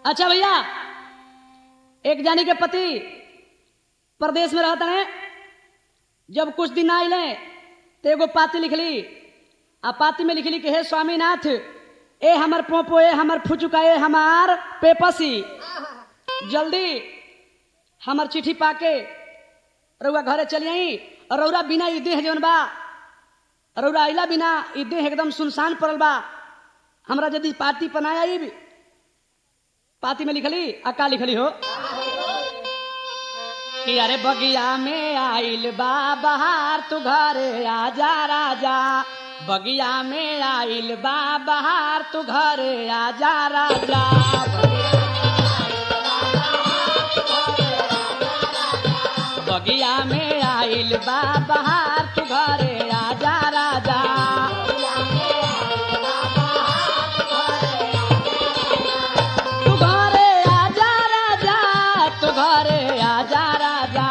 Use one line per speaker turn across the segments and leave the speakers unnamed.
अच्छा भैया एक जानी के पति प्रदेश में रहता है जब कुछ दिन आइले तो एगो पाती लिखली आ पाती में लिखली कि हे स्वामीनाथ ए हमर पोपो ए हमर फुचुका ए हमार पेपसी जल्दी हमर चिट्ठी पाके रउआ घरे चली आई और रउरा बिना ई देह जौन बा रउरा अइला बिना ई देह एकदम सुनसान पड़ल बा हमरा यदि पार्टी पनाया आई पाती में लिखली आ का लिखली हो कि अरे बगिया में आइल बा बहार तू घरे आजा राजा बगिया में आइल बा बहार तू घरे आजा राजा बगिया में आइल बा बहार तू घरे आजा राजा तू घरे आजा राजा तू घरे आजा राजा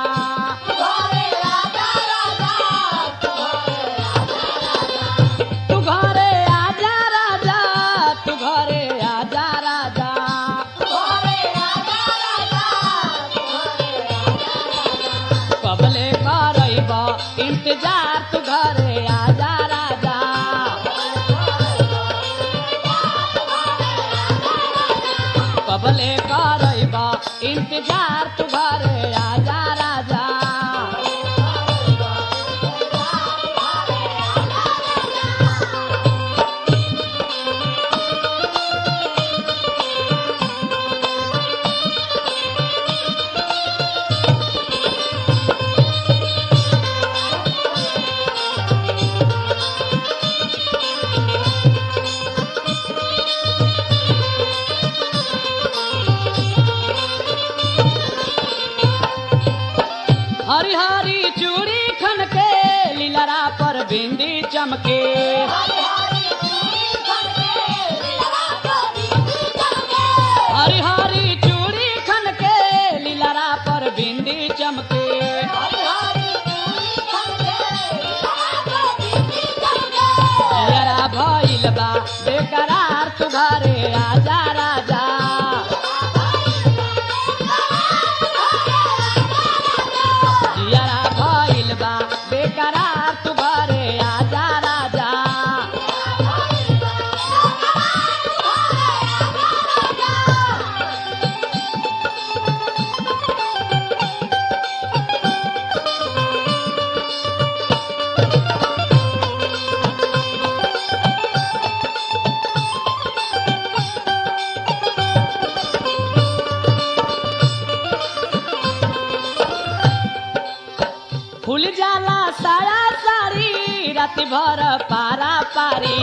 तू घरे आजा राजा तू घरे आजा राजा कबले करब इंतजार तू घरे आजा राजा कबले करब इंतजार तू घरे आजा राजा हरी हरी चूड़ी खन के लीलरा पर बिंदी चमके हरी हरी चूड़ी खन के लीलरा पर बिंदी चमके लीलरा भइल बा बेकरार तू घरे आजा राजा जियरा भइल बा बेकरार तू घरे आजा राजा फूल जाला साया साड़ी रात भर पारा पारी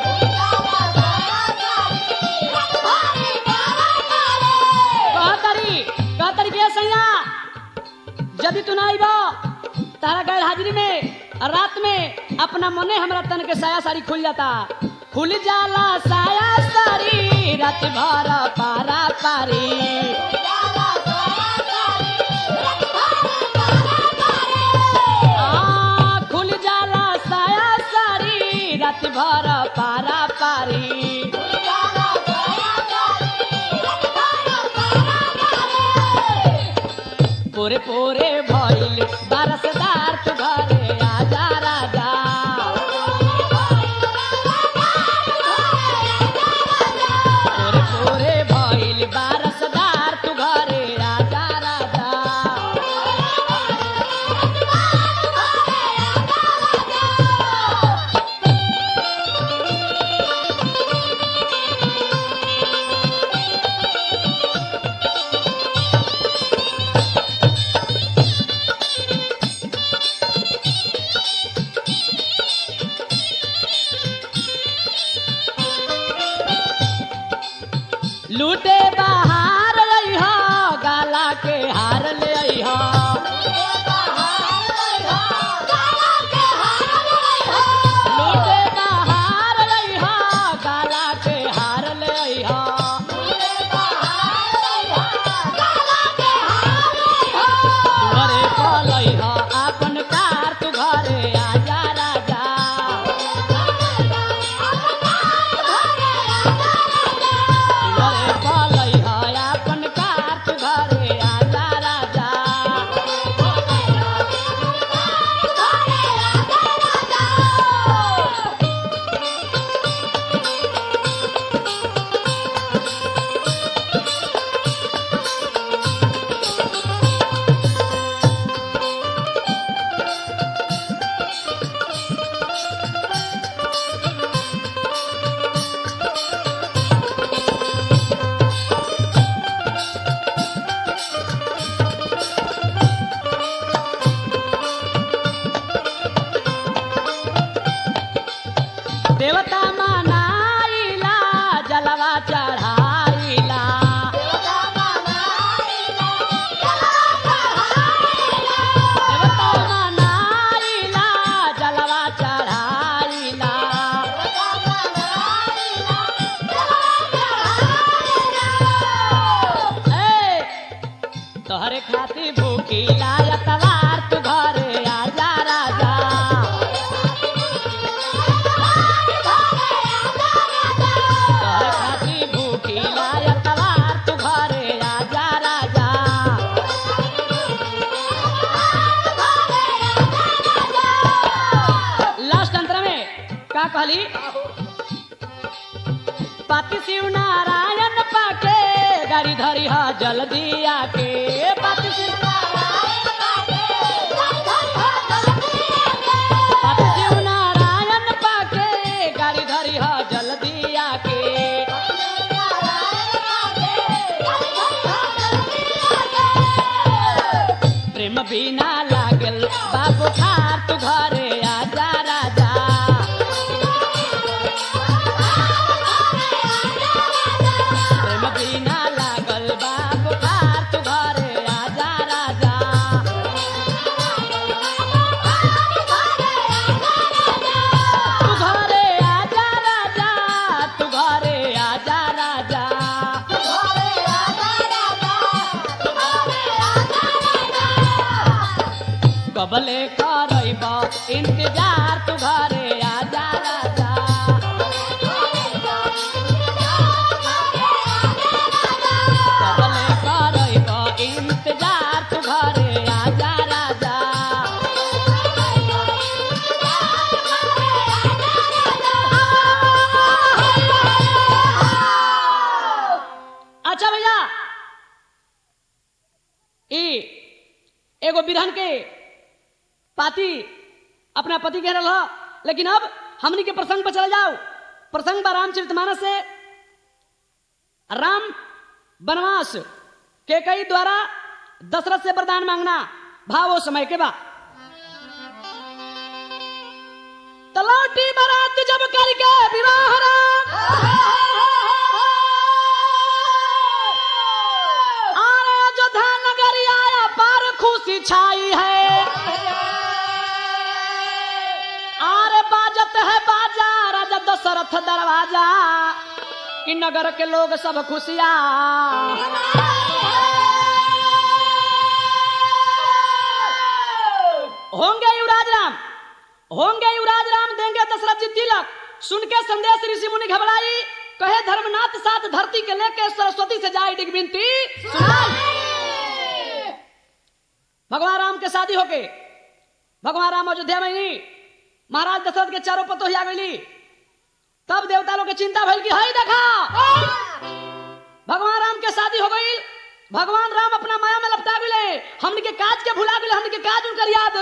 कहतरी कहतरी के सैया यदि तू ना आइब तारा गैर हाजिरी में रात में अपना मने हमरा तन के साया साड़ी खुल जाता खुल जाला साया साड़ी रात भर पारा पारी आ, खुल जाला साया साड़ी रात भर पारा पारी पोरे पोरे भइल बारसदार तू घरे आजा राजा पोरे पोरे भइल बारसदार तू घरे आजा राजा लूटे बाहर रही गाला के हार ले आई लूटे बाहर रही गाला के हार ले आई घरे पलई अपन कार तू घरे आजा राजा घरे पलई तोहरे खाती भूखी लायतवार तू घरे आजा राजा तोहरे खाती भूखी लायतवार तू घरे आजा राजा लास्ट अंतर में का कहली पाति शिव नारायण पाके गाड़ी धरी हा जल्दी आके पाति शिव पाति शिव नारायण पाके गाड़ी धरी हा जल्दी आके प्रेम बिना लागल बाबू खार तू घरे आजा राजा प्रेम बिना लागल बाबू खार तू घरे आजा राजा तू घरे आजा राजा तू घरे आजा राजा कबले करब इंतजार तू घरे आजा राजा कबले करब इंतजार तू घरे आजा राजा अच्छा भैया ई एगो बिरहन के पाती अपना पति कह रहा लेकिन अब हमनी के प्रसंग पर चल जाओ प्रसंग बा रामचरितमानस से राम वनवास के कई द्वारा दशरथ से वरदान मांगना भाव वो समय के बाद तलौटी बारात जब करके विवाह राम आरे अयोध्या नगरी आया पार खुशी छाई है आरे बाजत है बाजा राजा दशरथ दरवाजा कि नगर के लोग सब खुशियाँ होंगे युवराज राम होंगे युवराज राम देंगे दशरथ जी तिलक सुन के संदेश ऋषि मुनि घबराई कहे धर्मनाथ साथ धरती के लेके सरस्वती से जाए डिग बिनती भगवान राम के शादी होके भगवान राम अयोध्या में ही महाराज दशरथ के चारों पतो ही आ गई तब देवता लोग के चिंता भइल कि हई देखा भगवान राम के शादी हो गई भगवान राम अपना माया में लपटा गए हमन के काज के भुला गए हमन के काज उनकर याद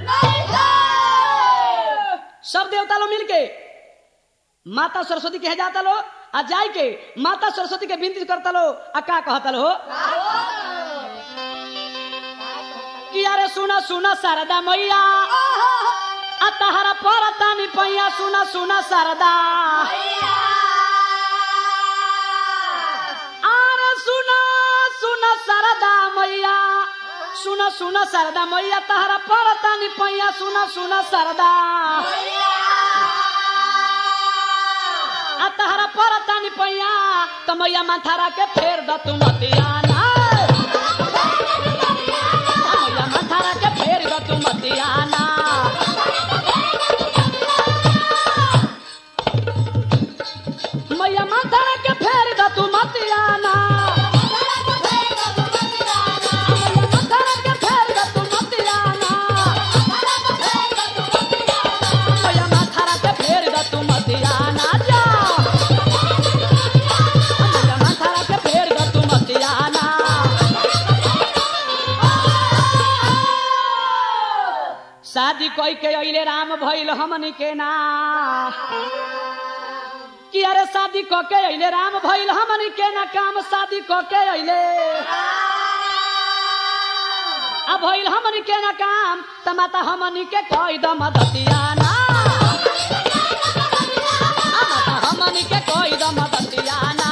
सब देवता लोग मिल के माता सरस्वती के जाता लो आ जाय के माता सरस्वती के विनती करता लो आ का कहता लो कि अरे सुना सुना शारदा मैया आ तहरा पर तानी पैया सुना सुना शारदा अरे सुना सुना शारदा मैया सुना सुना शारदा मैया तहरा पर तानी पैया सुना सुना शारदा आ तहरा पर तानी पैया त मैया माथारा के फेर द तू मतियाना मैया माथारा के फेर द तू मतियाना मैया माथारा के फेर द तू मतियाना मैया माथारा के फेर द तू मतियाना मैया माथारा के फेर द तू मतियाना जा मैया माथारा के फेर द तू मतियाना शादी कोई के अइले राम भइल हमनी के ना कि अरे शादी क के अइले राम भइल हमनी के ना काम शादी क के अइले आ भइल हमनी के ना काम त माता हमनी के कई द मदतियाना आ माता हमनी के कई द मदतियाना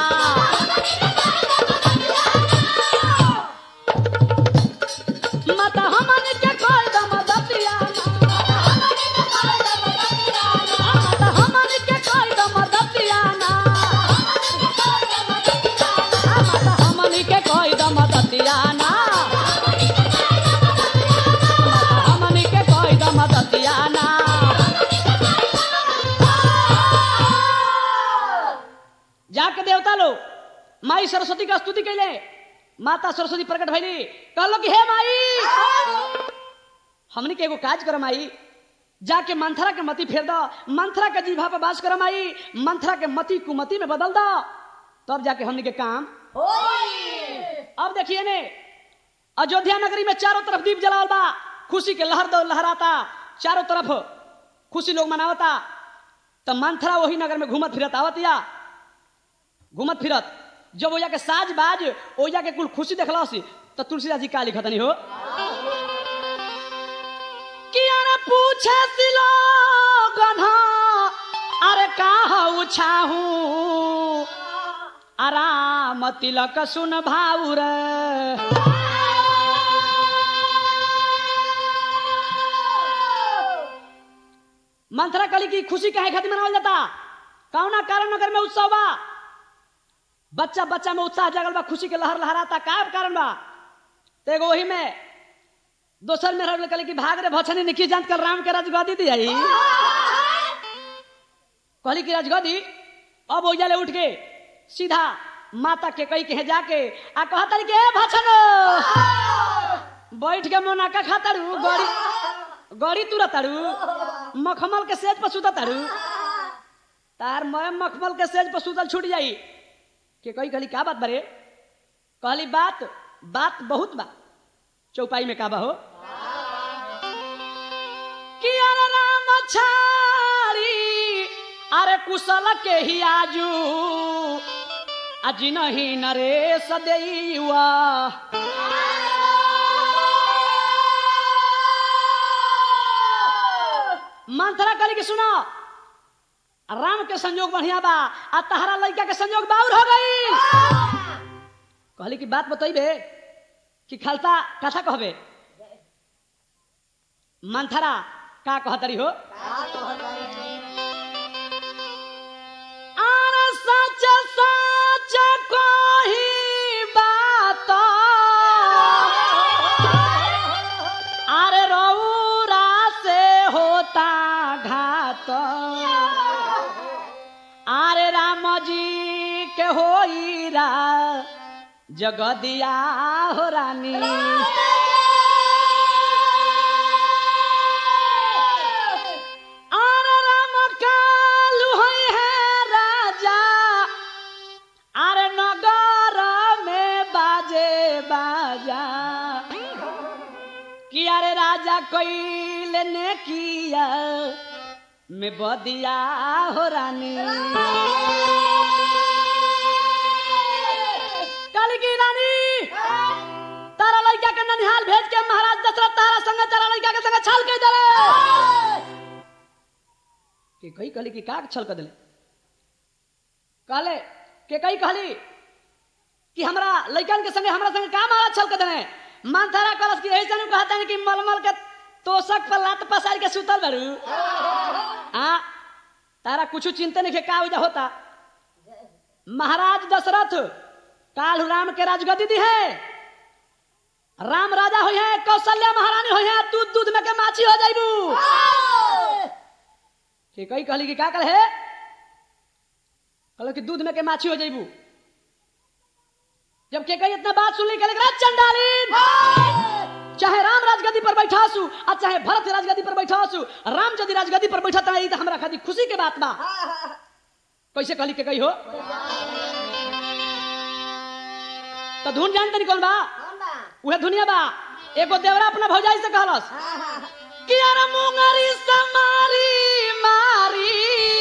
माता हमनी के कई द मदतियाना आ माता हमनी के कई द मदतियाना आ माता हमनी के कई द मदतियाना सरस्वती का स्तुति कैले माता सरस्वती प्रकट भैली कहलो कि हे माई हमनी के एगो काज कर माई जाके मंथरा के मती फेर दो मंथरा के जीभा पर बास कर माई मंथरा के मती कुमती में बदल दो तब जाके हमनी के काम अब देखिए ने अयोध्या नगरी में चारों तरफ दीप जलावल बा खुशी के लहर दो लहराता चारों तरफ खुशी लोग मनावता तो मंथरा वही नगर में घूमत फिरत आवत या घूमत फिरत जब ओया के साज बाज ओया के कुल खुशी देखला सी तो तुलसीदास जी का लिखत नहीं हो किया ने पूछे सिलो गधा अरे का हऊ छाहू आराम तिलक सुन भाउर मंथरा कली की खुशी काहे खातिर मनावल जाता कौना कारण नगर में उत्सव बा बच्चा बच्चा में उत्साह जगल बा खुशी के लहर लहराता का कारण बा तो एगो वही में दोसर में रह कली की भाग रे भछनी निकी जान कर राम के राजगदी दी आई कहली की राजगदी अब हो जाले उठ के सीधा माता के कई के जाके आ कहता के "ए भछनो बैठ के मोनाका खाताड़ू गड़ी गड़ी तुरताड़ू मखमल के सेज पर सुतताड़ू तार मैं मखमल के सेज पर सुतल छूट जाई के कही कहली का बात बरे कहली बात बात बहुत बा चौपाई में का बा हो कि अरे राम छाड़ी अरे कुशल के ही आजू अजी नहीं नरेश देवा मंथरा करी के सुनो राम के संयोग बढ़िया बा आ तहरा लड़का के संयोग बाउर हो गई कहली की बात बतैबे कि खालता कथा कहबे मंथरा का कहतरी हो आर सच सच कही बात अरे रौरा से होता घात अरे राम जी के होईरा जगदिया हो रानी अरे राम कालू होई है राजा अरे नगर में बाजे बाजा कि अरे राजा कोई ने किया में बदिया हो रानी काली की रानी तारा लड़का के ननिहाल भेज के महाराज दशरथ तारा संग तारा लड़का के संग छल के दले के कई कहली कि का छल कर दिले कहले के कई कहली कि हमरा लड़कन के संगे हमरा संगे का मारा छल कर दिले मानथारा कलश की ऐसे नहीं कहता है कि मलमल के तोसक पर लात पसार के सुतल बरू आ तारा कुछ चिंता नहीं के का वजह होता महाराज दशरथ काल राम के राजगद्दी दी है राम राजा हुई है कौशल्या महारानी हुई है दूध दूध में के माछी हो जाइबू के कई कहली कि का कल है कहलो कि दूध में के माछी हो जाइबू जब के कई इतना बात सुन ली कहले चंडालीन चाहे राम राजगद्दी पर बैठा सु आ चाहे भरत राजगद्दी पर बैठा सु राम यदि राजगद्दी पर बैठा तो हमरा खातिर खुशी के बात बा कैसे कहली के कही हो तो धुन जान तनी कौन बा उहे दुनिया बा एगो देवरा अपना भौजाई से कहलस कि अरे मुंगरी समारी मारी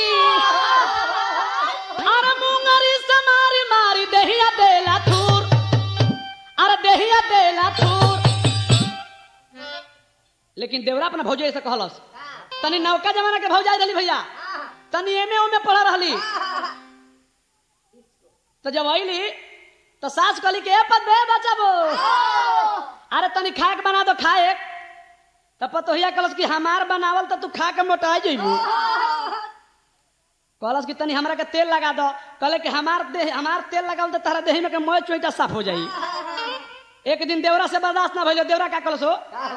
अरे मुंगरी समारी मारी देहिया देला थूर अरे देहिया देला थूर लेकिन देवरा अपना भौजाई से कहलस तनी नौका जमाना के भौजाई रही भैया तनी एमे ओमे पढ़ रहली तो जब अली तो सास कहली के पद बे बचाबो अरे तनी खाए के बना दो खाए तो पतोहिया कलस कि हमार बनावल तो तू खा के मोटा जेबू कहलस कि तनी हमरा के तेल लगा दो कहले कि हमार देह हमार तेल लगावल तो तारा देह में के मोय चोइटा साफ हो जाई एक दिन देवरा से बर्दाश्त ना भइलो देवरा का कलस हो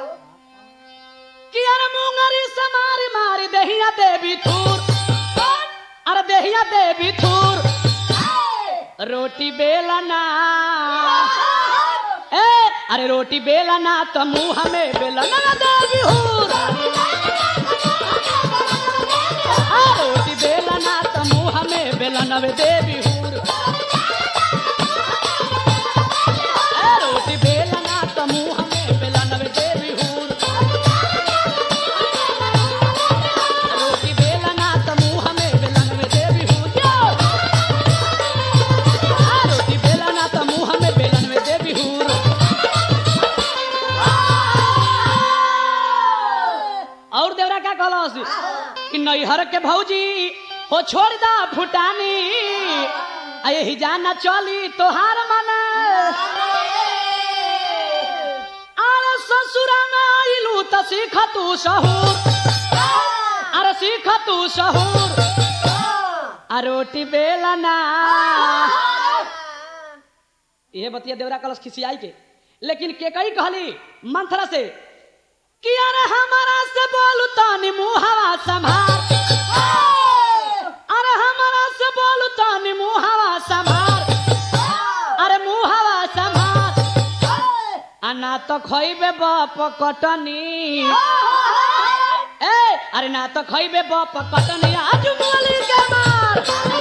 कि अरे मुंगरी समारी मारी देहिया देवी थूर अरे देहिया देवी थूर रोटी बेलना ए अरे रोटी बेलना तो मुंह में बेलना देवी हूर आ, रोटी बेलना तो मुंह में बेलना वे देवी हूर ए, रोटी बेलना तो मुंह में बेलना वे देवी हूर रोटी बेलना तो मुंह में बेलना वे देवी हूर जो! आ, रोटी बेलना तो मुंह में बेलन में देवी हूर और देवरा क्या कहलस कि नैहर के भौजी हो छोड़ दा फुटानी आ यही जाना चली तोहार मन अरे ससुर में आइलू त सीख तू सहूर अरे सीख तू सहूर आ रोटी बेलना ये बतिया देवरा कलश खिसियाई के लेकिन के कही कहली मंथरा से कि अरे हमारा से बोलू तानी मुहावा संभार अरे हमारा से बोलू तानी मुहावा संभार अरे मुहावा संभार अना तो खइबे बाप कटनी ए अरे ना तो खइबे बाप कटनी आज मुली के मार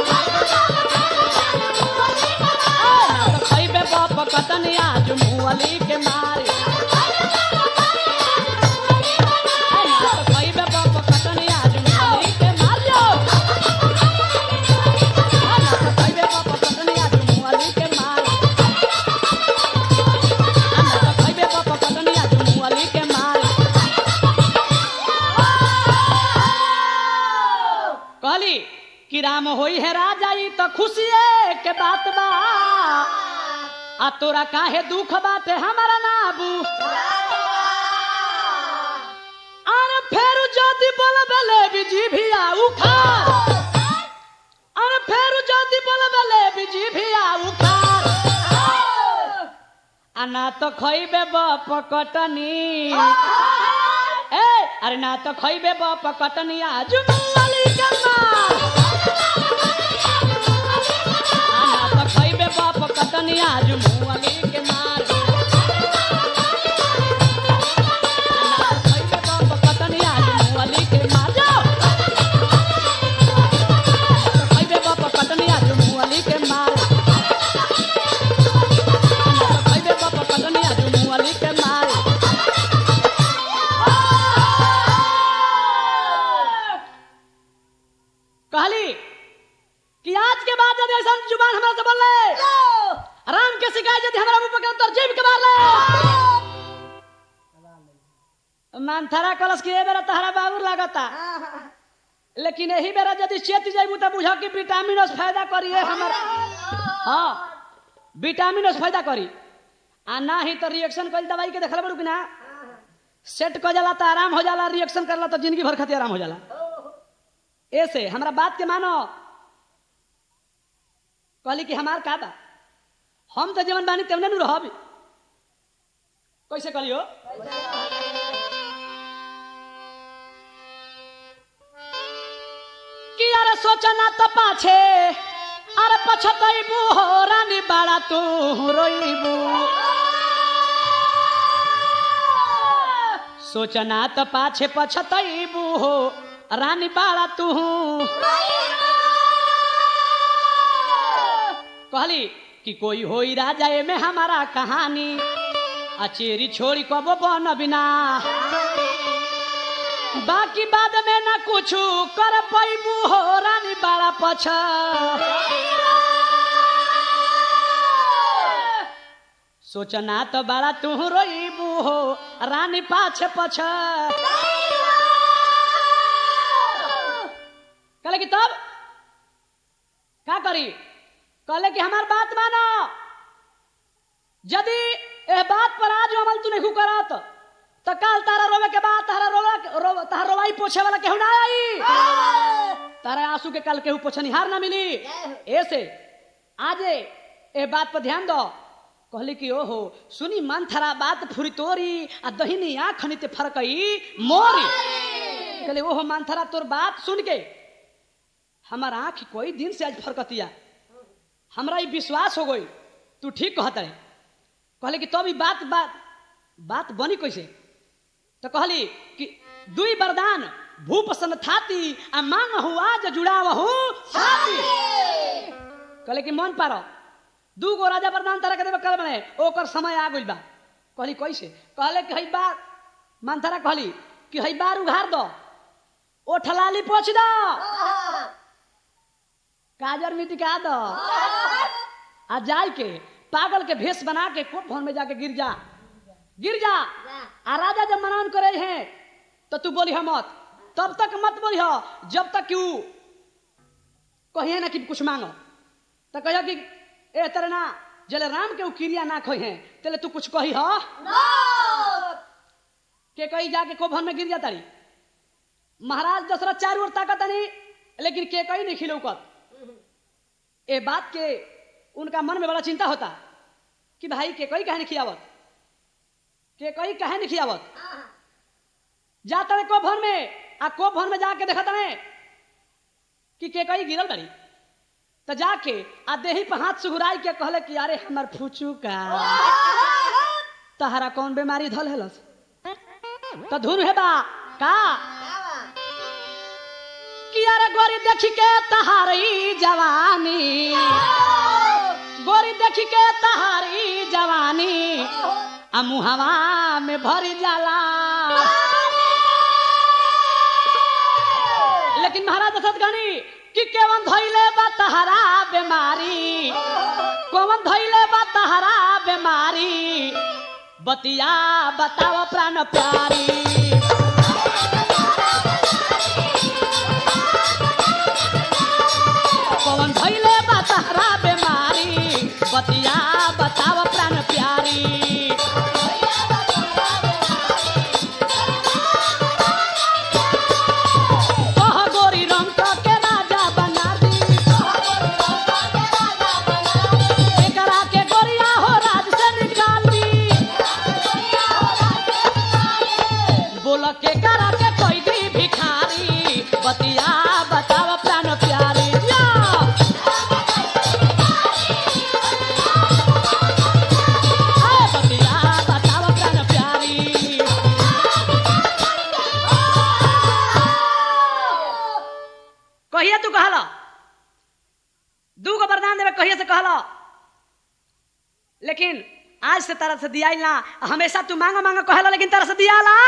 ए, ना तो खइबे बाप कटनी आज मुली के मार ए, ना तो खइबे बाप कटनी आज मुली के मार जो ए, ना तो खइबे बाप कटनी आज मुली के मार ए, ना तो खइबे बाप कटनी आज मुली के मार कहली कि राम होई है राजा ई तो खुशिये के बात बा आ तोरा काहे दुख बाटे हमारा नाबू अरे फेरू जदी बोलबे ले बिजी भी उखा अरे फेरू जदी बोलबे ले बिजी भी उखा आ ना तो खइबे बप कटनी ए अरे ना तो खइबे बप कटनी आज मुअली के मार आ ना तो खइबे बप कटनी आज मुअली के मार आ ना तो खइबे बप कटनी आज मुअली के मार जाओ तो खइबे बप कटनी आज मुअली के मार आ ना तो खइबे बप कटनी आज मुअली के मार कहली कि आज के बाद यदि ऐसा जुबान हमरा से बोले राम के शिकायत यदि हमरा मुंह पर तर जीव के मार ले मानथरा कलश के ए बेरा तहरा बाबूर लागता लेकिन यही बेरा यदि चेत जाइबू त बुझ कि विटामिन से फायदा करी है हमर हाँ विटामिन से फायदा करी आ ना ही तो रिएक्शन कइल दवाई के देखल बड़ू कि ना सेट क जाला त आराम हो जाला रिएक्शन करला तो जिंदगी भर खातिर आराम हो जाला ऐसे हमरा बात के मानो कहली कि हमार का बा हम तो जीवन बानी तेमने नु रहब कैसे कलियो कि अरे सोचना तो पाछे अरे पछतैबू हो रानी बाड़ा तू रोइबू सोचना तो पाछे पछतैबू हो रानी बाड़ा तू कहली कि कोई होई राजा में हमारा कहानी अचेरी छोड़ी कबो बन बिना बाकी बाद में ना कुछ कर पैबू हो रानी बाड़ा पछ सोचना तो बड़ा तू रोईबू हो रानी पाछ पछ कहले कि तब का करी कहले कि हमार बात मानो यदि ए बात पर आज अमल तू नहीं करत तो कल तारा रोवे के बाद तारा रोवा रो, तारा रोवाई पोछे वाला केहू ना आई तारा आंसू के कल केहू पोछनिहार ना मिली ऐसे आज ए बात पर ध्यान दो कहली कि ओहो सुनी मन थरा बात फुरी तोरी आ दहिनी आँख निते फरकई मोरी कहले ओहो मन थरा तोर बात सुन के हमार आँख कोई दिन से आज फरकतिया हमरा ई विश्वास हो गई तू ठीक कहत रहे कहले कि तब ई बात बात बात बनी कैसे तो कहली कि दुई वरदान भूप सन थाती आ मांग हुआ ज जुड़ाव हूँ छाती कहले कि मन पारो दू गो राजा वरदान तारा के देवे कर बने ओकर समय आ गइल बा कहली कैसे कहले कि हई बार मंथरा कहली कि हई बार उघार दो ओ ठलाली पोछ दो काजर मिटिका दो आ जाय के पागल के भेष बना के कोप भवन में जाके गिर जा गिर जा आ राजा जब मनान करे हैं तो तू बोली हम मत तब तक मत बोली हो जब तक कि ऊ कहिए ना कि कुछ मांगो तो कहियो कि ए तरह ना जले राम के ऊ क्रिया ना खोई हैं तेले तू कुछ कही हो के कही जाके कोप भवन में गिर जाता रही महाराज दशरथ चारू ओर ताकत नहीं लेकिन के कही नहीं खिलौकत ए बात के उनका मन में बड़ा चिंता होता कि भाई के कही कहे नहीं खियावत के कही कहे नहीं खियावत जाता है कोप भवन में आ कोप भवन में जाके देखा तने कि के कही गिरल बड़ी तो जाके आ देही पर हाथ सुघुराई के कहले कि अरे हमर फूचू का तहरा कौन बीमारी धल हेलस तो धुन है बा का कि अरे गोरी देखी के तहारी जवानी गोरी देखी के तहारी जवानी आ मुहवा में भरी जाला लेकिन महाराज दशरथ गणी कि केवन धैले बा तहरा बीमारी कौन धैले बा तहरा बीमारी बतिया बताव प्राण प्यारी कौन धैले बा तहरा बीमारी बतिया बताव प्राण प्यारी कह गोरी रंग के राजा बना दी एकरा के गोरिया हो राज से निकाल दी बोल के करा के कोई दी भिखारी बतिया बताव प्राण प्यारी या आए बतिया बताव प्राण प्यारी कहिए तू कहला दू गो वरदान देवे कहिए से कहला लेकिन आज से तरह से दिया ना हमेशा तू मांगो मांगो कहला लेकिन तरह से दिया ला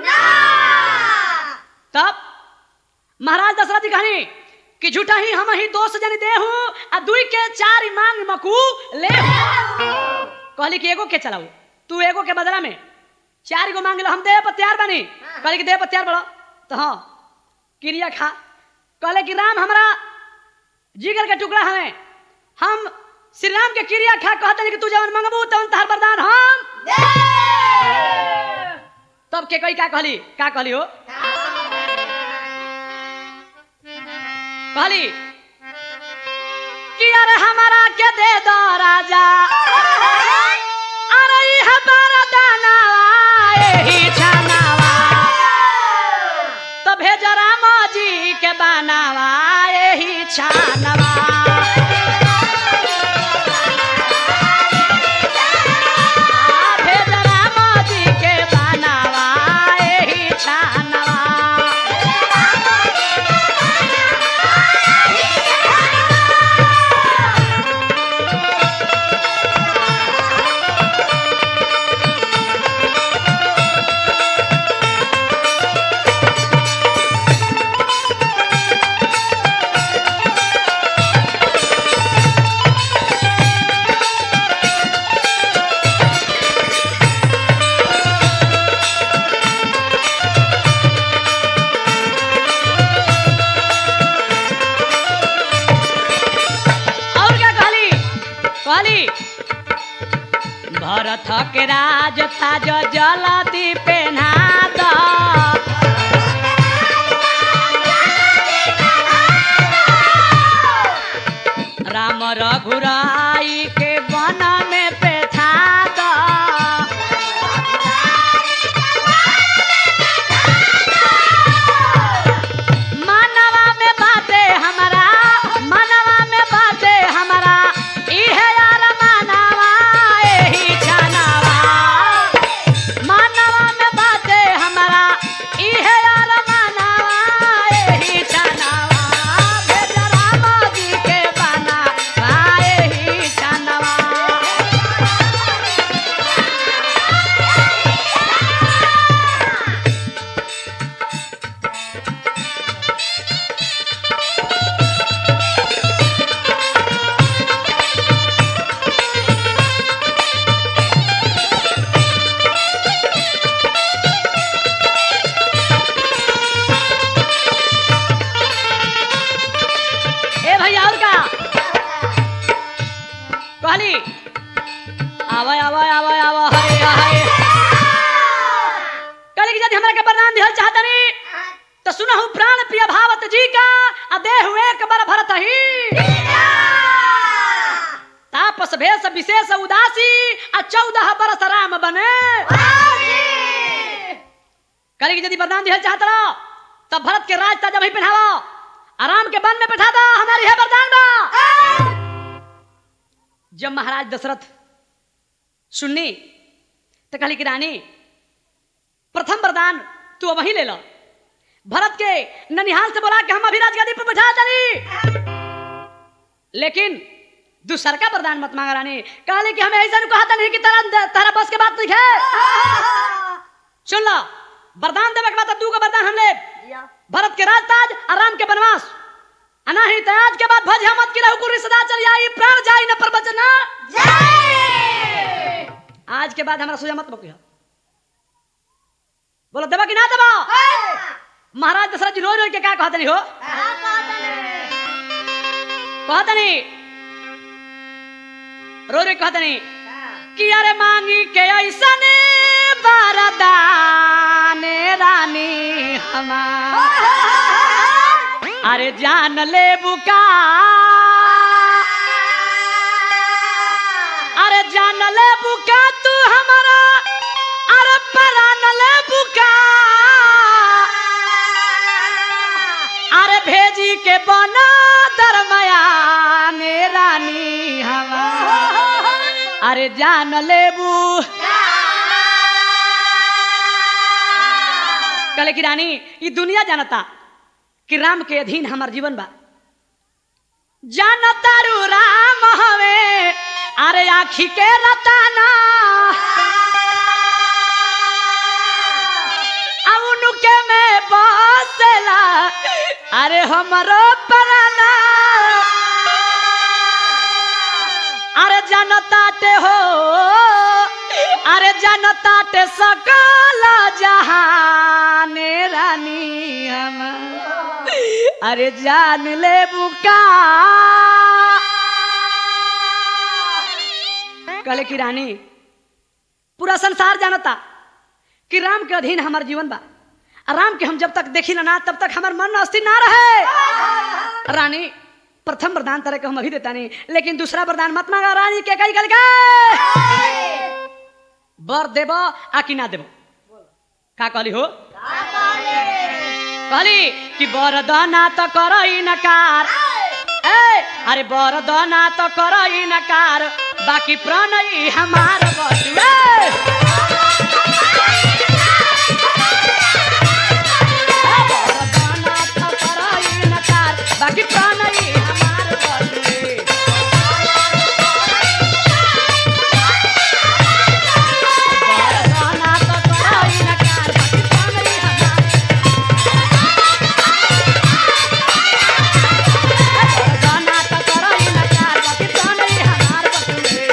तब महाराज दशरथ जी कहानी कि झूठा ही हम ही दोस्त जनी दे हूं आ दुई के चार मांग मकू ले कहली कि एगो के चलाऊ तू एगो के बदला में चार गो मांग लो हम दे पर तैयार बनी कहली कि दे पर तैयार बड़ो तो हाँ क्रिया खा कहले कि राम हमारा जिगर के टुकड़ा हमें हम श्री राम के क्रिया खा कहते कि तू जवन मंगबू तवन तहर वरदान हम तब के कही का कहली का कहली हो कहली कि अरे हमारा के दे दो राजा अरे ई हमारा दाना एही छानावा तो भेज राम जी के बनावा एही छानवा आ, भेज राम जी के बनावा एही छानवा और क्या कहली कहली भरत के राज ताज जलती पेन्हा द राम रघुराई के वन में पेठा द मनवा में बाते हमारा मनवा में बाते हमारा सुनहु प्राण प्रिय भावत जी का आ देहु एक बर भरत ही तापस भेष विशेष उदासी आ चौदह बरस राम बने कली यदि वरदान दिहल चाहत रहो तब भरत के राज ताजा वही पहनावा आराम के वन में बैठा दो हमारी है वरदान बा जब महाराज दशरथ सुननी तो कहली कि रानी प्रथम वरदान तू वही ले लो भरत के ननिहाल से बोला कि हम अभी राजगद्दी पर बैठा चली लेकिन दूसर का वरदान मत मांगा रानी कहले कि हमें ऐसा कहा था नहीं कि तारा तारा बस के बात नहीं है सुन लो वरदान देवे के बाद तू का वरदान हम ले भरत के राजताज और राम के वनवास अनाहित आज के बाद भज मत की रहू कुरी सदा चल आई प्राण जाई न पर बचना आज के बाद हमारा सोजा मत बकिया बोलो देवा कि ना देवा महाराज दशरथ जी रोज रोज के क्या कहते नहीं हो कहते नहीं रोज रोज कहते नहीं कि अरे मांगी के ऐसा ने वरदान रानी हमार अरे जान ले बुका अरे जान ले बुका तू हमारा अरे परान ले बुका अरे भेजी के बना दरमयान रानी हमार अरे जान लेबू कले की रानी ये दुनिया जानता कि राम के अधीन हमार जीवन बा जानता रू राम हवे अरे आखी के रताना अब उनके में बसेला अरे हमरो पराना अरे जनताटे हो अरे जनताटे सकल जहान रानी हम अरे जान ले बुका कले की रानी पूरा संसार जानता कि राम के अधीन हमार जीवन बा आ राम के हम जब तक देखी ना तब तक हमार मन अस्थिर ना रहे रानी प्रथम वरदान तरह के हम अभी देता नहीं लेकिन दूसरा वरदान मत मांगा रानी के कई कल के बर देब आ कि ना देब का कहली हो कहली कि बरदाना तो करई नकार ए अरे बरदाना तो करई नकार बाकी प्रणई हमार बटुए बरदाना तो करई नकार बाकी प्रणई हमार बटुए बरदाना तो करई नकार बाकी प्रणई हमार बरदाना तो करई नकार बाकी प्रणई हमार बटुए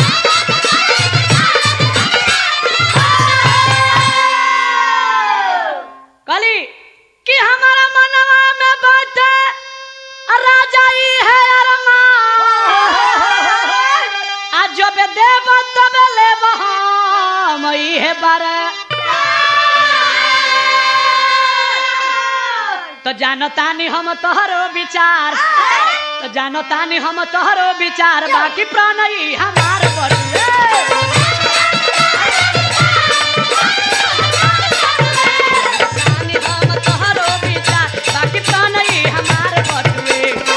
कली कि हमारा मनवा में बैठे राजा ही है अरमान आज जब देव तब ले हम ही है बार तो जानता नहीं हम तोहरो विचार तो जानता नहीं हम तोहरो विचार बाकी प्राण ही हमार बटुए जानी हम तोहरो विचार बाकी प्राण ही हमार बटुए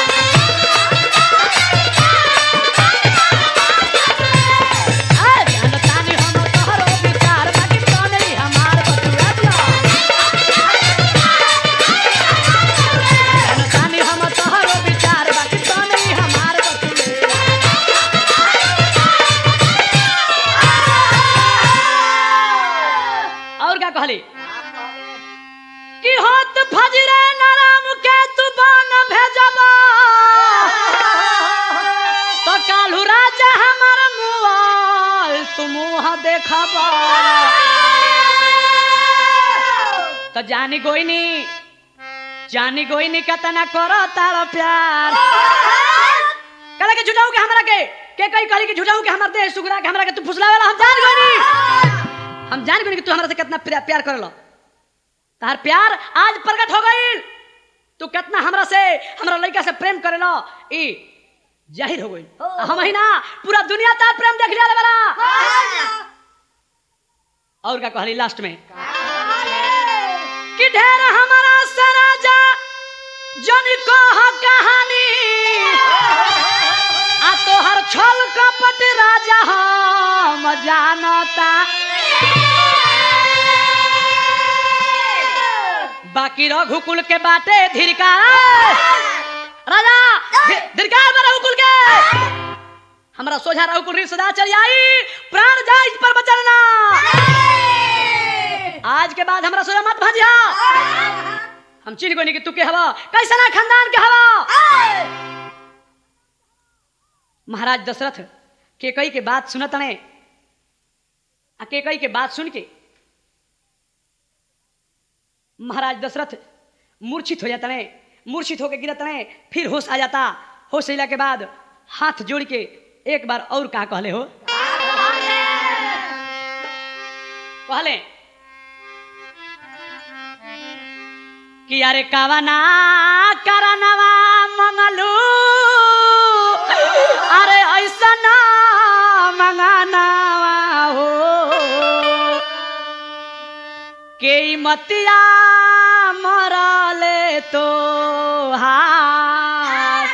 आ जानता नहीं हम तोहरो विचार बाकी प्राण ही हमार बटुए जानता नहीं हम तोहरो विचार बाकी प्राण ही हमार बटुए और क्या कहली कि होत फजरे नराम के तू बन भेजबा तो कालू राजा हमार मुआल तू मुँह देखबा तो जानी गोइनी जानी गोइनी कतना करो तारो प्यार कहले के झुठाऊ के हमरा के के कई कहली के झुठाऊ के हमर देह सुगरा के हमरा के तू फुसलावेला हम जान गोइनी हम जान गोइनी कि तू हमरा से कितना प्या- प्यार करलो तार प्यार आज प्रकट हो गई तू कितना हमरा से हमरा लड़का से प्रेम करेला ई जाहिर हो गई हम ही ना पूरा दुनिया तार प्रेम देख लिया वाला और का कहली लास्ट में कि ढेर हमारा सराजा जन कह कहानी आ तोहर छल कपट राजा हम जानता बाकी रघुकुल के बाटे धिरकार राजा धि- धिरकार में रघुकुल के हमरा सोझा रघुकुल री सदा चली आई प्राण जा इस पर बचलना आज के बाद हमरा सोझा मत भाजिया हम चिन्ह गोनी कि तू के हवा कैसा ना खानदान के हवा महाराज दशरथ केकई के बात सुनत ने आ केकई के बात सुन के महाराज दशरथ मूर्छित हो जाता ने मूर्छित होकर गिरत ने फिर होश आ जाता होश अला के बाद हाथ जोड़ के एक बार और का कहले हो कहले कि अरे कावना करनवा मंगलू अरे ऐसा ना मंगानावा हो के मतिया मरले तो हाथ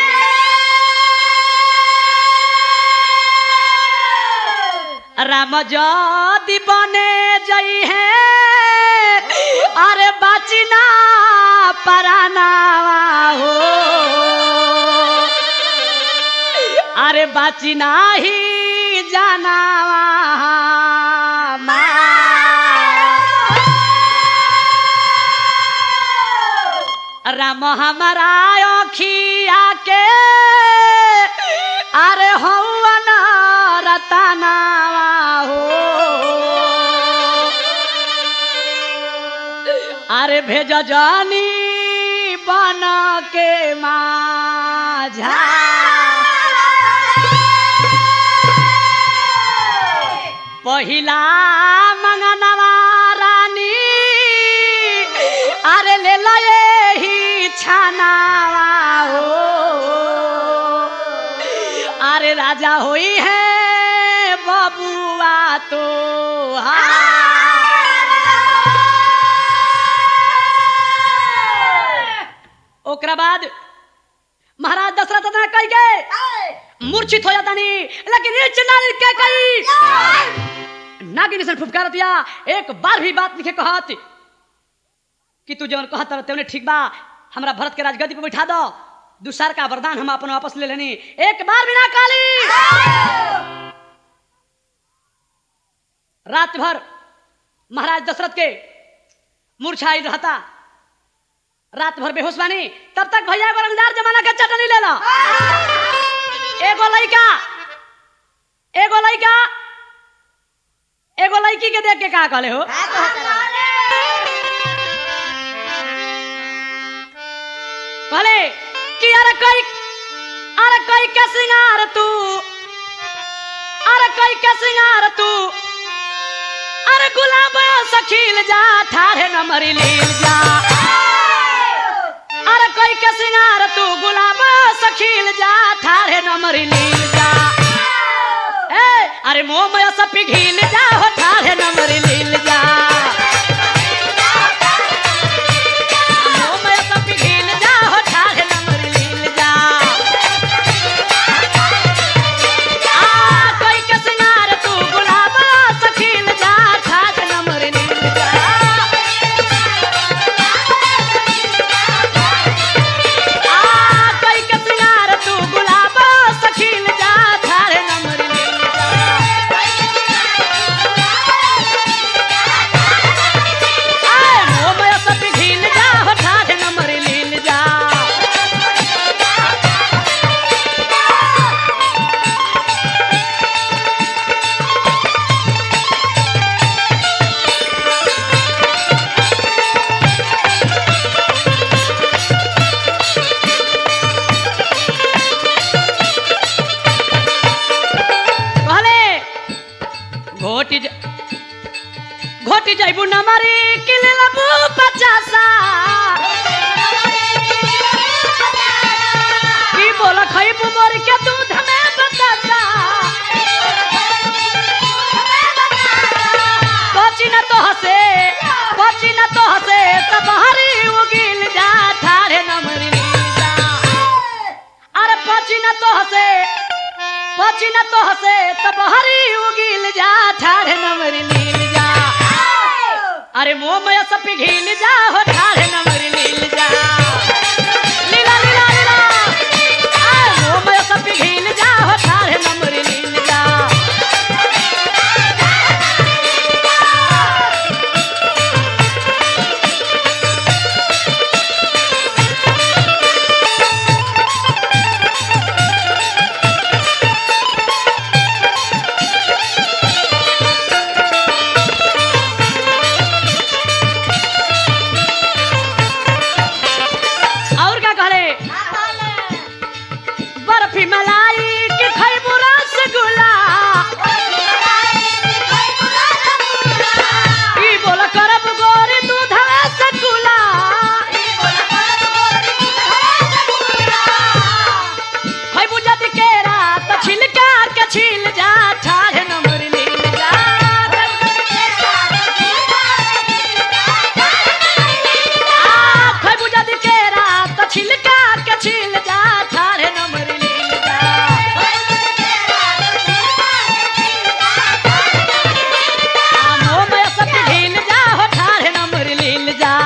राम जदि बने जई है अरे बाचिना परानावा हो अरे बाचिना ही जानावा राम हमारा अखिया के अरे हवन रतनावा हो अरे भेज जानी बन के माझा पहिला मंगनवा रानी अरे ले लए ही छानावा हो अरे राजा होई है बबुआ तो ओकरा बाद महाराज दशरथ इतना कह गए मूर्छित हो जाता नहीं लेकिन ये चिन्ह के कही नागिन से फुफकार दिया एक बार भी बात लिखे कहत कि तू जवन कहत रहते उन्हें ठीक बा हमरा भरत के राजगद्दी पे बैठा दो दूसर का वरदान हम अपन वापस ले लेनी एक बार भी ना काली रात भर महाराज दशरथ के मूर्छाई रहता रात भर बेहोश बानी तब तक भैया एगो रंगदार जमाना के चटनी ले ला एगो लड़का एगो लड़का एगो लड़की के देख के का कहले हो कहले कि अरे कोई अरे कोई के सिंगार तू अरे कोई के सिंगार तू अरे गुलाब सखील जा ठाढ़े न मरी लील जा अरे कोई के सिंगार तू गुलाब सखील जा ठाढ़े न मरी लील जा ए अरे मोह में सब पिघिल जा हो ठाढ़े न मरी लील जा मोह में सब पिघिल जा हो ठाढ़े न मरी लील जा आ कोई के सिंगार तू गुलाब सखील जा ठाढ़े न मरी लील जा आ कोई के सिंगार तू गुलाब सखील जा ठाढ़े न मरी लील जा आए मोह में सब पिघिल जा हो ठाढ़े न मरी लील जा कहले घोटी ज- घोटी जैबू न मरी किले लबू पचासा की बोल खैबू मोर के दूध में बतासा कोची न तो हसे कोची न तो हसे तब हरी उगिल जा ठाड़े नमरी लील जा अरे कोची न तो हसे कोची न तो हसे तब हरी उगिल जा ठाड़े नमरी लील जा अरे मोमय सब पिघिल जा हो ठाड़े नमरी लील जा लीला लीला लीला आय मोमय सब पिघिल जा हो ठाड़े नमरी लील जा और क्या कहले बर्फी मलाई के खैबू रसगुल्ला ई बोल करब गोरी दूध रसगुल्ला खैबू जदि केरा त छिलका के छिल जा ठाढ़ नंबर लील जा आ, खैबू जदि केरा त छिलका के छिल जा ठाढ़ नंबर लील जा आ, मोह में सब ढील जा हो ठाढ़ नंबर लील जा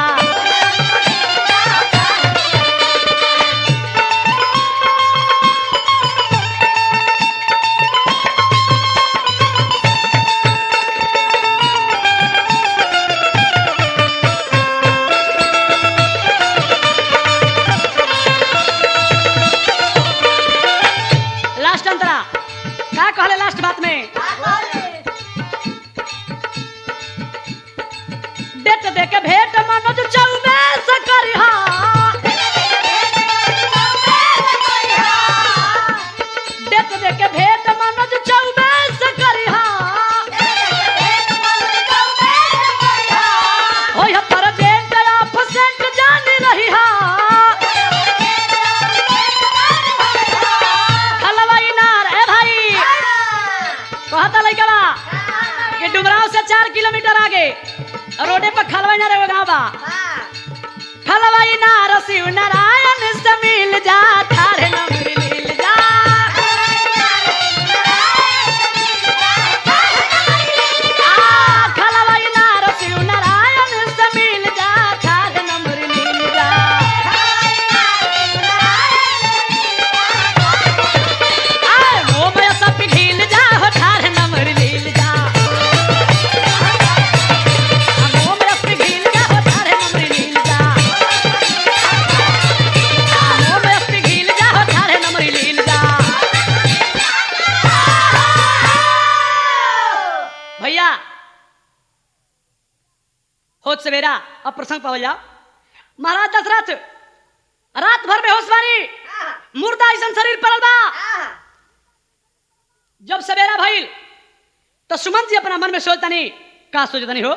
लास्ट अंतरा का कहले लास्ट बात में डेट दे के भेंट मनोज चौबे से करिहा डेट दे के भेंट मनोज चौबे से करिहा होय ह प्रेजेंट ऑफसेंट जान रहिहा हलवाई नार ए भाई कहता लइका बा कि डुमराव से चार किलोमीटर आगे रोडे पर खलवाई नार एगो गाँव बा खलवाई नार शिव नारायण से मिल जा ठाढ़े नमरी लील जा आ, खलवाई नार शिव नारायण से मिल जा ठाढ़े नमरी लील जा आय मोमय सब पिघिल जा हो ठाढ़ नमरी लील जा आ, मोमय सब पिघिल जा हो ठाढ़ नमरी लील जा आ, मोमय सब पिघिल जा हो ठाढ़ नमरी लील जा भैया होत सवेरा अब प्रसंग पावल जाओ महाराज दशरथ रात भर में होशवारी मुर्दा ऐसा शरीर पड़ल बा जब सवेरा भइल तो सुमंत जी अपना मन में सोचता नहीं का सोचता नहीं हो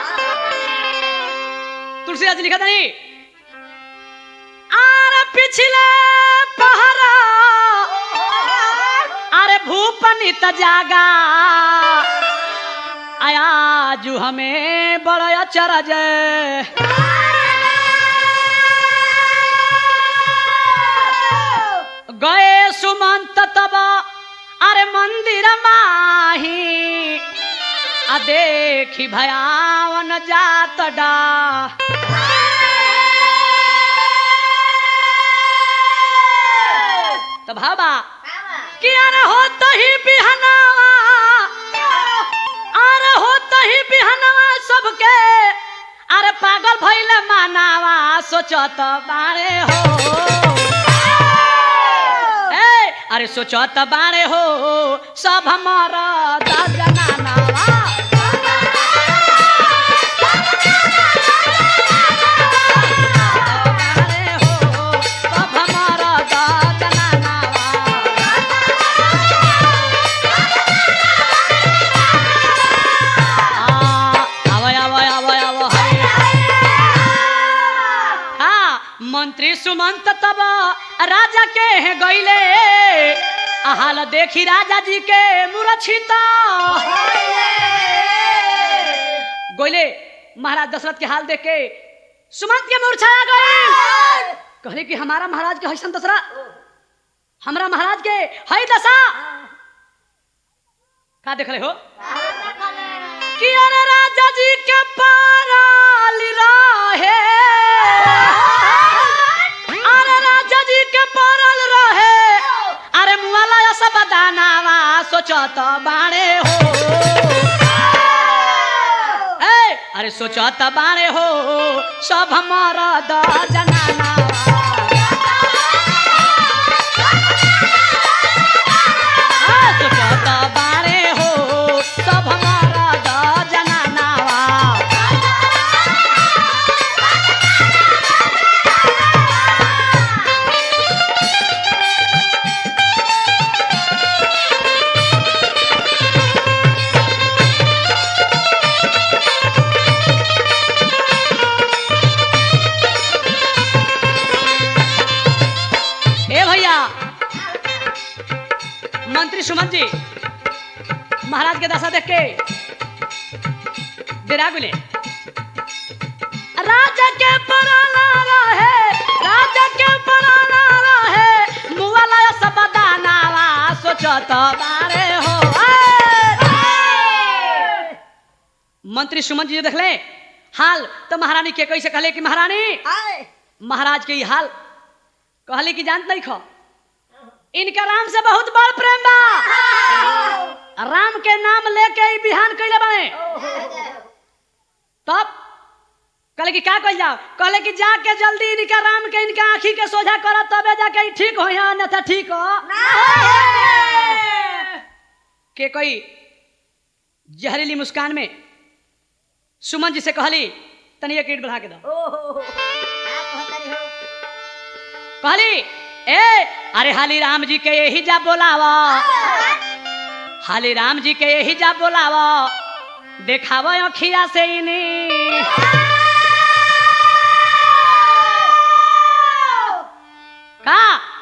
तुलसीदास जी लिखा नहीं आर पिछले पहरा अरे भूपनी त जागा आया जू हमें बड़ा अचरज गए सुमंत तब अरे मंदिर माही आ देखी भयावन जात डा तो भाबा किया न हो तो ही बिहनावा अरे हो तो ही बिहनावा सबके अरे पागल भइले मानावा सोचत बारे हो ए अरे सोचत बारे हो सब हमारा जनानावा बारे हो सब हमारा जनानावा आवय आवय आवय आवय मंत्री सुमंत तब राजा के हैं गईले हाल देखी राजा जी के मूर्छिता गोइले महाराज दशरथ के हाल देख के सुमंत के मूर्छा आ गई कहले कि हमारा महाराज के हैसन दशरा हमरा महाराज के हई दशा का देख रहे हो कि अरे राजा जी के पाराल रहे अरे राजा जी के पाराल रहे अरे मुआला या सब दानावा सोचत बाणे हो ए अरे सोचत बाणे हो सब हमारा द जनाना सोचत बाणे हो सब हमारा द जनानावा ए भैया मंत्री सुमन जी महाराज के दशा देख के डेरा गुले राजा के पराना रहे राजा के पराना रहे मुआला सब दानावा सोचत बारे हो ए! मंत्री सुमन जी देख ले हाल तो महारानी के कैसे कहले कि महारानी महाराज के ई हाल कहले कि जानत नहीं खो इनका राम से बहुत बड़ प्रेम बा राम के नाम लेके ही बिहान कैले बने तब कहले कि का कह जाओ कहले कि जाके जल्दी इनका राम के इनका आंखी के सोझा कर तबे जाके ई ठीक हो यहाँ अन्यथा ठीक हो के कोई जहरीली मुस्कान में सुमन जी से कहली तनी एक ईट बढ़ा के दो कहली ए अरे हाली राम जी के यही जा बोलावा हाली राम जी के यही जा बोलावा देखाव अखिया से इनी का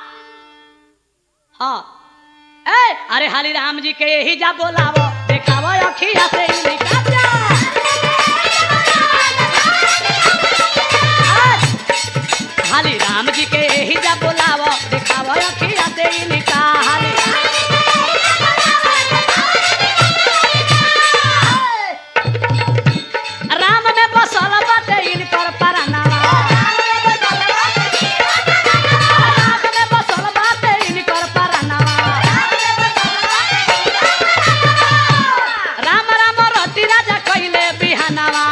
हाँ ए अरे हाली राम जी के यही जा बोलावा देखाव अखिया से इनी का जा? हाली राम जी के यही जा बोलाव दिखाव अखिया से इनका हाली राम में बसल बाटे इनकर परनावा राम में बसल बाटे इनकर परनावा राम राम रति राजा कइले बिहानावा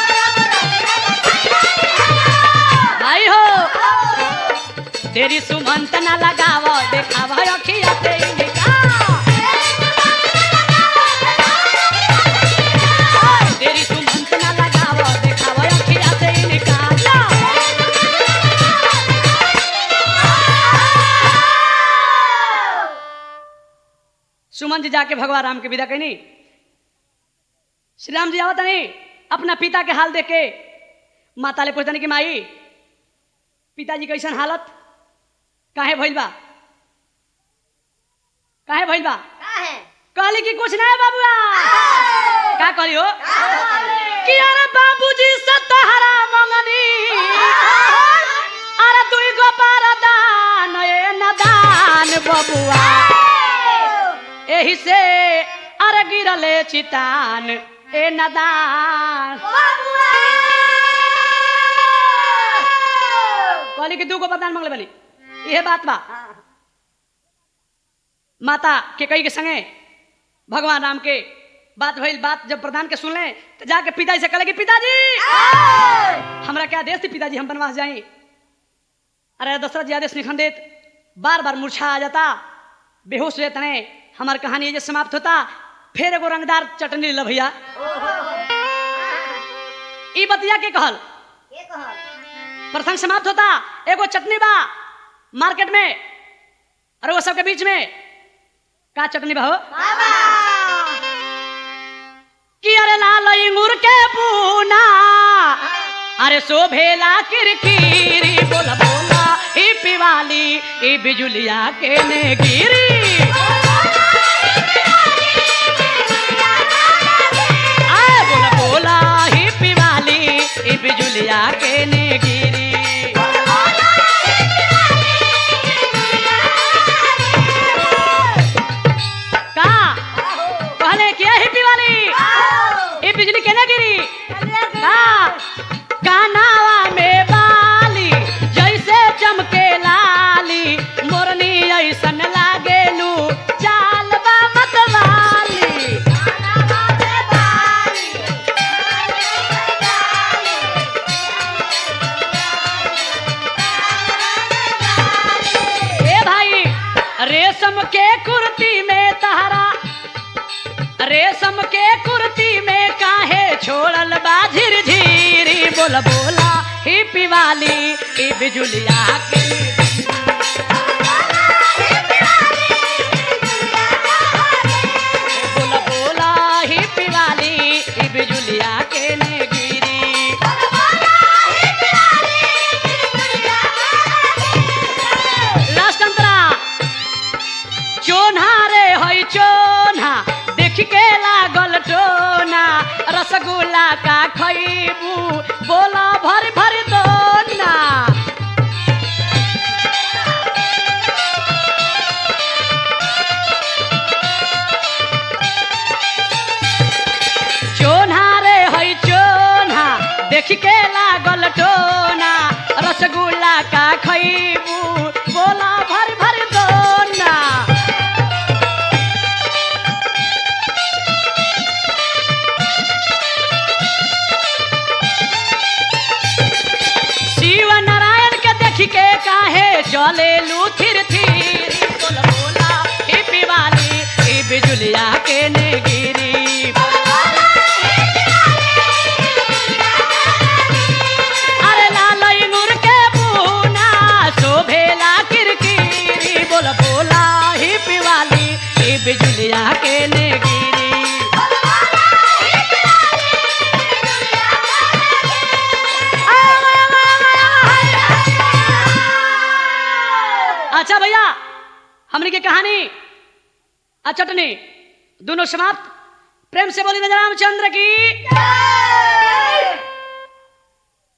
भाई हो तेरी सुमंत न लगाव देखाव अखिया से इनका तेरी सुमंत न लगाव देखाव अखिया से इनका जा। सुमन जी जाके भगवान राम के विदा कहनी श्री राम जी आवत नहीं अपना पिता के हाल देख के माता ले पूछतनी कि माई पिताजी कैसन हालत काहे भइल बा काहे भइल बा कहली कि कुछ नहीं बाबुआ का कहली हो कि अरे बाबूजी से तहरा मंगनी अरे तू गो दान ए नदान बबुआ एही से अरे गिरले चितान ए नदान कहली कि दू गो वरदान मंगले बली इहे बात बा माता के कई के संगे भगवान राम के बात भइल बात जब प्रधान के सुनले तो जाके पिताजी से कहले कि पिताजी हमरा क्या आदेश थी पिताजी हम बनवास जाई अरे दशरथ जी आदेश निखन देत बार बार मूर्छा आ जाता बेहोश हो जाते हमार कहानी ये जे समाप्त होता फिर एगो रंगदार चटनी ले भैया ई बतिया के कहल प्रसंग समाप्त होता एगो चटनी बा मार्केट में और वो सबके बीच में का चटनी बा हो कि अरे लाल इंगूर के पूना अरे शोभेला किरकिरी बोला बोला ई पिवाली ई बिजुलिया के ने गिरी आए बोला बोला ही पिवाली ई बिजुलिया के ने गिरी का कहले क्या ही पिवाली ई बिजली केने गिरी का कानावा में बाली जैसे चमके लाली मोरनी ऐसन लागेलू चाल बा मतवाली ए भाई रेशम के कुर्ती में तहरा रेशम के कुर्ती में काहे छोड़ल बा झिरझिरी बोल बोला ही पिवाली ई बिजुलिया के बोल बोला ही पिवाली ई बिजुलिया के ने गिरी लास्ट अंतरा चोन्हा रे हई चोन्हा देख के लागल टोना रसगुल्ला का खैबू बोला भर भर दोना चोन्हा रे हई चोन्हा देख के लागल टोना रसगुल्ला का खैबू बोला भर भर दोना शिव नारायण के देख के काहे चले लू थिर थिर बोल बोला ही पिवाली ही बिजुलिया के ने गिरी अरे लालई नूर के पूना शोभेला किरकिरी बोल बोला ही पिवाली ही बिजुलिया के ने गिरी अच्छा भैया हमने की कहानी आ चटनी दोनों समाप्त प्रेम से बोली रामचंद्र की